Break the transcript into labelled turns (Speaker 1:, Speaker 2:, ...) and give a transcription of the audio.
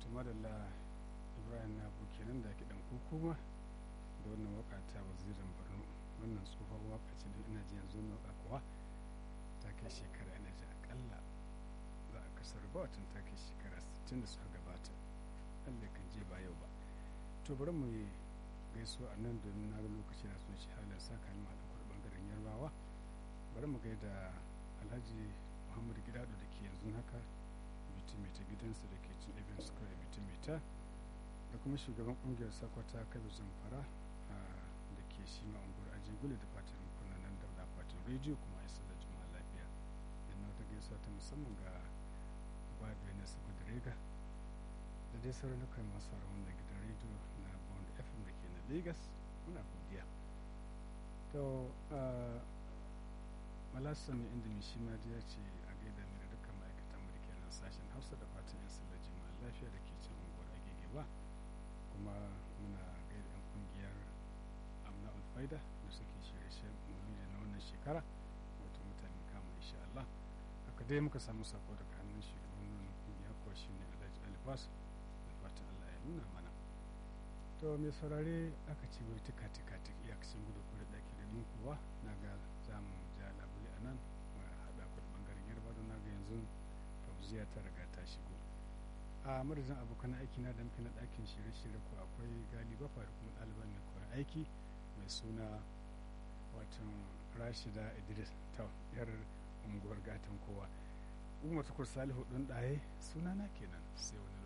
Speaker 1: madalla ibrahim na kenan da kiɗan kuma da wannan waka ta wazirin borno wannan tsohon waka ce da ina ji yanzu na waka kuwa ta kai shekara ina ji akalla za a kasar ba watan ta kai shekara 60 da suka gabata allah kan je ba yau ba to bari mu yi gaisuwa a nan domin na ga lokaci na sun shi halin sa kan malam kuɗi bangaren yarbawa bari mu gaida alhaji muhammadu gidado da ke yanzu haka bitimita gidansa da ke cin ibn square bitimita da kuma shugaban kungiyar sakwata kabi zamfara da ke shi ma unguwar ajigule da fatan kuna nan da akwatin rediyo kuma ya da juma'a lafiya yana wata gaisuwa ta musamman ga babu na sabu da rega da dai sauran kai masu rawan da gidan rediyo na bond fm da ke na lagos muna godiya to malasa mai inda mai shi ma ya ce a gaida mai da dukkan ma'aikatan mu da ke nan sashen hausa da fatan yan sallar jima'a lafiya da ke can unguwar agege ba kuma muna gaida yan kungiyar amna ulfaida da suke shirye-shiryen mulidi na wannan shekara wato mutane kama insha Allah haka dai muka samu sako daga hannun shugaban wannan kungiya ko shi ne alhaji alibas da fatan Allah ya nuna mana to mai saurare aka ce wai tika tika tik iyakacin gudu ko da ɗaki da min kuwa na ga za mu ja labule a nan mu haɗa ku da ɓangaren yarba don na ga yanzu fauziya ta riga ta shigo a madadin abokan aiki na da na ɗakin shirye-shirye ko akwai gali bafa da kuma ɗaliban mai koyon aiki mai suna watan rashida idris ta yar unguwar gatan kowa umar tukur salihu ɗin ɗaye sunana kenan sai wani